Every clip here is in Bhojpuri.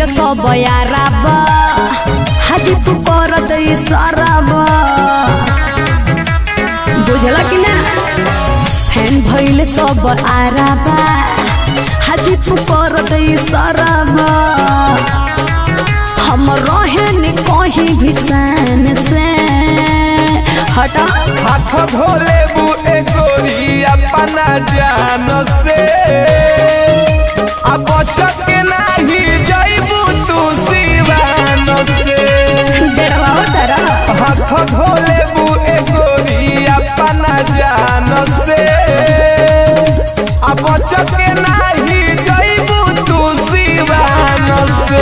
भइल सब याराब हाजी तू करत इशाराब बुझला कि ना फैन भइल सब आराबा हाजी तू करत इशाराब हम रहे नि कहीं भी सन से हटा हाथ धोले बु एकोरी अपना जान से अब के नाही जाइबू तू सिवान से डरवाओ तारा हाथ धोले बु एकोरी अपना जान से अब के नाही जाइबू तू सिवान से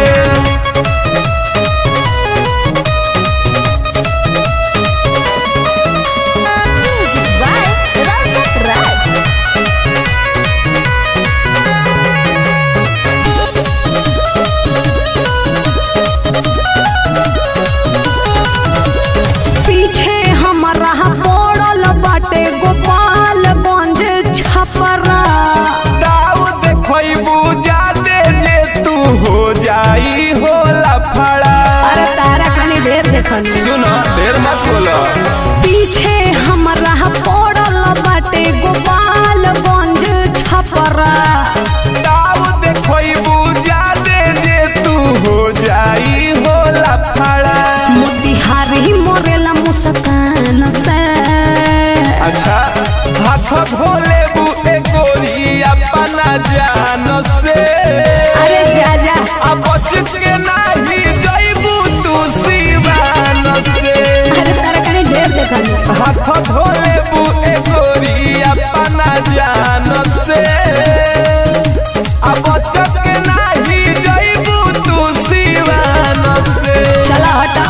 पीछे हमारा पड़ल बाटे गोपालगंज छपरा दाव देखबू जाते जे तू हो जाई हो लफड़ा अरे तारा कनी देर देखनी सुनो देर मत बोलो पीछे हमारा पड़ल बाटे गोपालगंज छपरा दाव देखबू जाते जे तू हो जाई हो लफड़ा मोतिहारी मोरेला मुस्कान से अच्छा हाथ धोले बू एकोरी अपना जान से अरे जा जा अब बच के नाही जाइबू तू सिवान से अरे तारा कनी देर देखनी हाथ धोले बु एकोरी अपना जान से अब के नाही जाइबू तू सिवान से चला हटा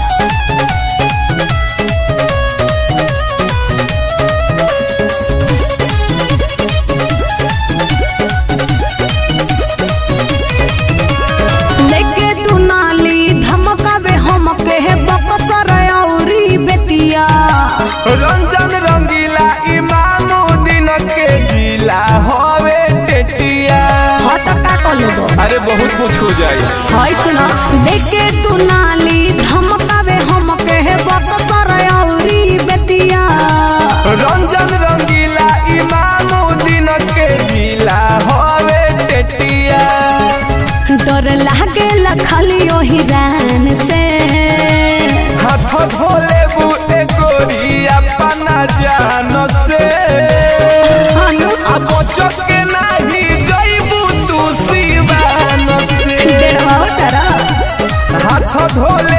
लेके तू नाली धमकावे हम के बकसर औरी बेतिया रंजन रंगीला इमामो दिन के जिला हवे टेटिया हट का कलो अरे बहुत कुछ हो जाए हाय सुना लेके तू नाली धमकावे हम के बकसर औरी बेतिया रंजन रंगीला इमामो दिन के जिला हवे टेटिया डर लागे लखली ओही रान से हाथ धोले बु एकोरी अपना जान से हनु अब के नाही जाइबू तू सिवान से डेढ़वा तारा हाथ धोले